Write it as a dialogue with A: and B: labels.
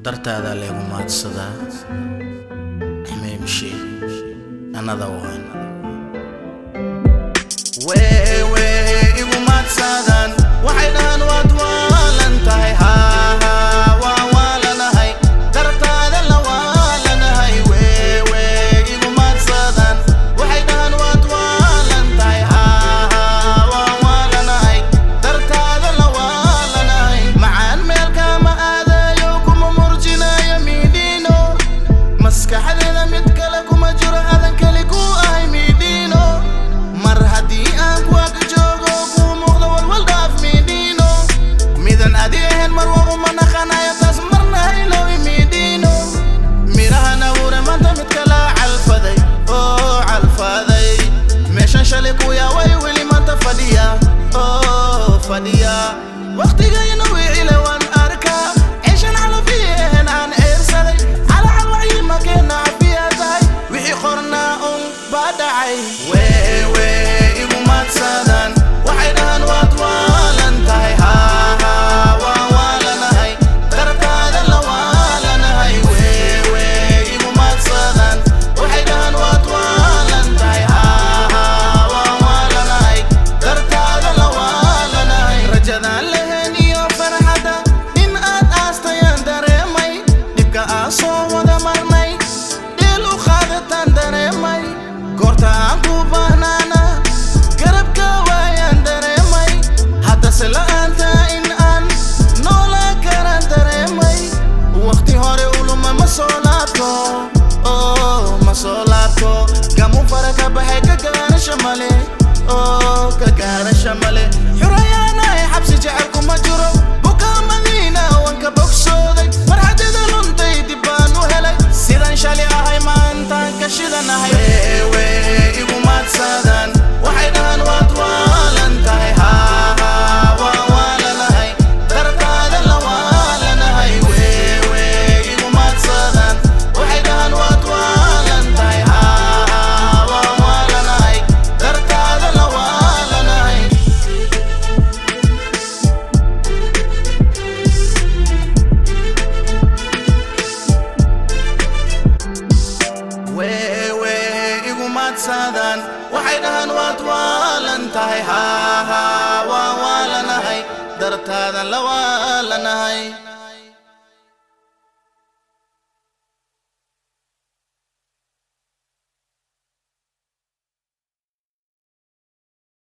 A: dartaada leegu maadsadaa xmeemshi another one wewe igu maadsadaan waxay dhahaan waad waalan tahay haha waan waalanahay dartaada la waalanahay wewe igu maadsadaan waxay dhahaan waad waalan tahay haha waan waalanahay dartaada la waalanahay macaan meelkama aadayo kuma murjinayo midhiino maskaxdeeda mid kale kuma jiro adan keli ku ahay midhiino mar haddii aan ku ag joogo kuu muuqdo walwal dhaaf midhiino midan adi ahayn mar wa uma naqanayo taas marna haylowi midhiino midhahan abuure maanta mid kala calfaday oo calfaday meeshan shalay ku yaaway weli maanta fadhiya oo fadhiya waqtigayna wicile waan arkaa ceeshan calafiyehen aan ceersaday calacal wacyi makeena cafiya tahay wixii qornaa un baa dhacay wewe igu maadsadaan waxay dhahaan waad waalan tahay haha waan waalanahay dartaada la waalanahay wewe igu maadsadaan waxay dhahaan waad waalan tahay haha waan waalanahay dartaada la waalanahay rajadaan lehen iyo farxadda in aad aastayaan dareemay dhibka aan soo wada marnay dheel u qaadataan dareemay goorta aan ku baahnaana garabka waayaan dareemay haddase la'aanta in aan noolaan karaan dareemay waqti hore uluma ma soo laabto oh ma soo laabto gamu fara ka baxay ka gaarasha male oh ka gaarasha male xurayaanahay xabsi jecelku ma jiro bukaa madiina waan ka bogsooday farxadeeda luntay dib baan u helay sidan shali ahay maantaan ka shidanahay wewe igu maadsadaan waxay dhahaan waad waalan tahay haha waan waalanahay dartaada la waalanahay wewe igu maadsadaan waxay dhahaan waad waalan tahay haha waan waalanahay dartaada la waalanahay wewe igu maadsadaan waxay dhahaan waad waalan tahay haha waan waalanahay dartaadan la waalanahay